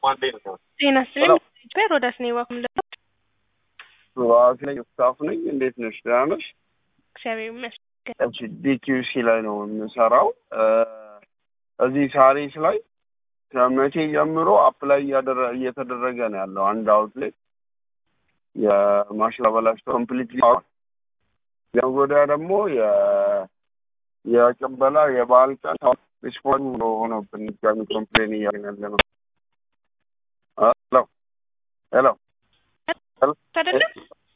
ጤና ይስጥልኝ ኢትዮጵያ ሮዳስ ነኝ ዋኩም ዋክ ነኝ ስታፍ ነኝ። እንዴት ነሽ? ደህና ነሽ? እግዚአብሔር ይመስገን። እሺ ዲኪዩሲ ላይ ነው የምሰራው። እዚህ ሳሪስ ላይ ከመቼ ጀምሮ አፕላይ እየተደረገ ነው ያለው አንድ አውትሌት የማሽን አበላሽቶ ኮምፕሊትሊ ወዲያ ደግሞ የቅበላ የበዓል ቀን ሪስፖንድ ሆኖብን ድጋሚ ኮምፕሌን እያደረግን ያለ ነው። ሄሎ ሄሎ አይደለም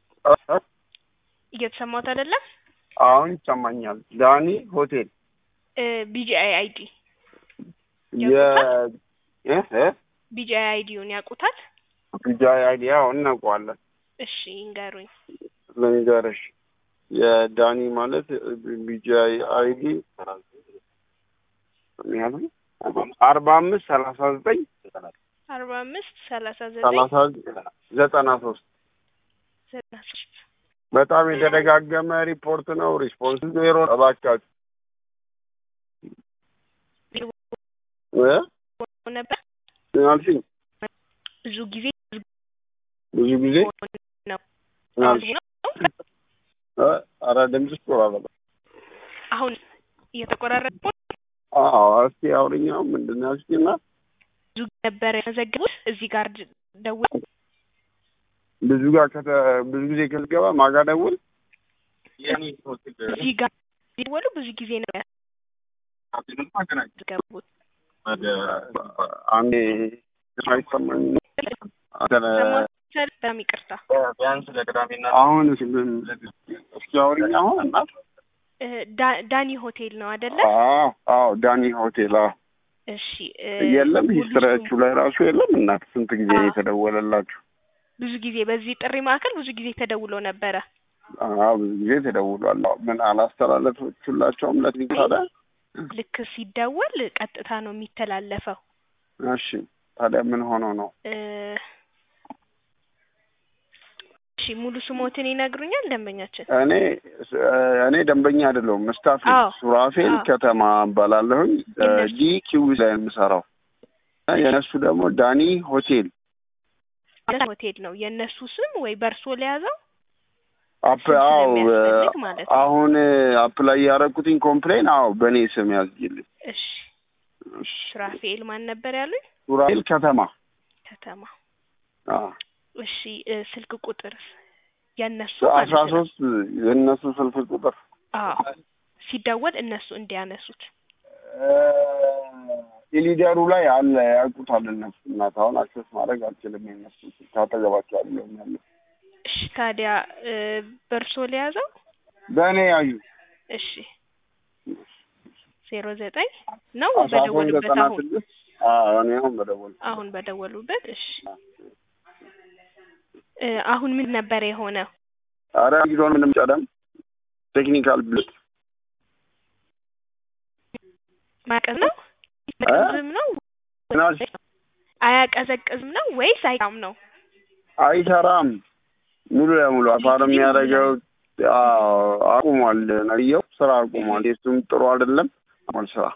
እየተሰማሁት አይደለም። አሁን ይሰማኛል። ዳኒ ሆቴል ቢጂአይ አይዲ ቢጂአይ አይዲውን ያውቁታል? ቢጃይ አይዲያ እናውቀዋለን። እሺ ይንገሩኝ። ልንገርሽ የዳኒ ማለት ቢጃይ አይዲ ያሉኝ አርባ አምስት ሰላሳ ዘጠኝ አርባ አምስት ሰላሳ ዘጠኝ ሰላሳ ዘጠና ሶስት ዘጠና ሶስት በጣም የተደጋገመ ሪፖርት ነው። ሪስፖንስ ዜሮ። እባካችሁ እ ነበር አልሽኝ ብዙ ጊዜ ብዙ ጊዜ ነው አልሽ እ ኧረ ድምፅሽ ቆራረጠ። አሁን እየተቆራረጠ አዎ እስኪ አውሪኛው ምንድን ነው ያልሽኝና ብዙ ነበር የመዘገቡት እዚህ ጋር ደውል ብዙ ጋር ከተ ብዙ ጊዜ ከተገባ ማጋ ደውል እዚህ ጋር ደወሉ ብዙ ጊዜ ነው ያስገቡት አንዴ አይሰማኝ በጣም ይቅርታ አሁን እስኪ አውሪኝ አሁን እናት ዳ- ዳኒ ሆቴል ነው አይደለ? አዎ አዎ ዳኒ ሆቴል አዎ እሺ እ የለም ሙሉ ሂስትሪያችሁ ላይ ራሱ የለም እናት ስንት ጊዜ አዎ። የተደወለላችሁ ብዙ ጊዜ በዚህ ጥሪ ማዕከል ብዙ ጊዜ ተደውሎ ነበረ። አዎ ብዙ ጊዜ ተደውሏል አዎ ምን አላስተላለፈችላቸውም ለትኝ ታዲያ ልክ ሲደወል ቀጥታ ነው የሚተላለፈው። እሺ ታዲያ ምን ሆኖ ነው እ እሺ ሙሉ ስሞትን ይነግሩኛል ደንበኛችን? እኔ እኔ ደንበኛ አይደለሁም ስታፍ ነኝ። አዎ። ሱራፌል አዎ። ከተማ እባላለሁኝ የእነሱ- ዲ ኪው ላይ የምሰራው የእነሱ ደግሞ ዳኒ ሆቴል ሆቴል ነው የእነሱ ስም ወይ በእርሶ ለያዘው አፕ ስም አዎ ስለሚያስፈልግ ማለት ነው። አሁን አፕ ላይ ያደረኩትኝ ኮምፕሌን አዎ በእኔ ስም ያዝጊልኝ እሺ እሺ። ሱራፌል ማን ነበር ያሉኝ? ሱራፌል ከተማ ከተማ አዎ እሺ እ ስልክ ቁጥር የእነሱ አስራ ማለት ነው። ሶስት የእነሱ ስልክ ቁጥር አዎ ሲደወል እነሱ እንዲያነሱት ኢሊደሩ ላይ አለ ያውቁታል እነሱ እናት አሁን አክሰስ ማድረግ አልችልም የነሱ ስልክ አጠገባቸው አለ ያለ እሺ ታዲያ እ በእርሶ ለያዘው በእኔ ያዩ እሺ ዜሮ ዘጠኝ ነው አስራ ሶስት በደወሉበት ዘጠና አሁን ስድስት አዎ እኔ አሁን በደወል አሁን በደወሉበት እሺ እ አሁን ምን ነበር የሆነው? አረ ጊዜውን ምንም ቀደም ቴክኒካል ብልት ማቀዝ ነው አያቀዘቅዝም ነው ምናል አያቀዘቅዝም ነው ወይስ አይቃም ነው? አይሰራም ሙሉ ለሙሉ አፋር የሚያደርገው አዎ አቁሟል ነየው ስራ አቁሟል የሱም ጥሩ አይደለም አቁሟል ስራ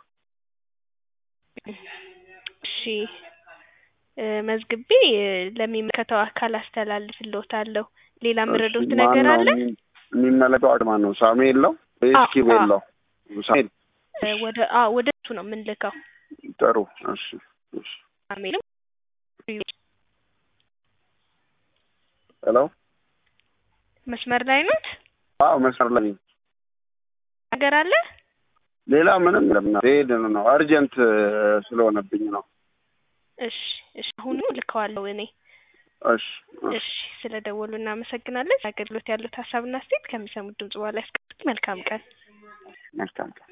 እሺ እ መዝግቤ እ ለሚመለከተው አካል አስተላልፍልዎታለሁ። ሌላ ምረዶት ነገር ማነው አለ? የሚ- የሚመለከው አድ ማን ነው ሳሙኤል ነው ወይስ አዎ፣ ኪቤል አዎ። ነው ሳሙኤል እ ወደ አ ወደ እሱ ነው የምንልከው። ጥሩ እሺ እሺ አሜልም ሄሎ መስመር ላይ ኖት? አዎ መስመር ላይ ነኝ። ነገር አለ? ሌላ ምንም የለም ሄድ ነው አርጀንት ስለሆነብኝ ነው እሺ እሺ አሁኑ ልከዋለሁ እኔ። እሺ እሺ እሺ ስለ ደወሉ እናመሰግናለን። አገልግሎት ያሉት ሀሳብና አስተያየት ከሚሰሙት ድምጽ በኋላ ያስቀምጡ። መልካም ቀን። መልካም ቀን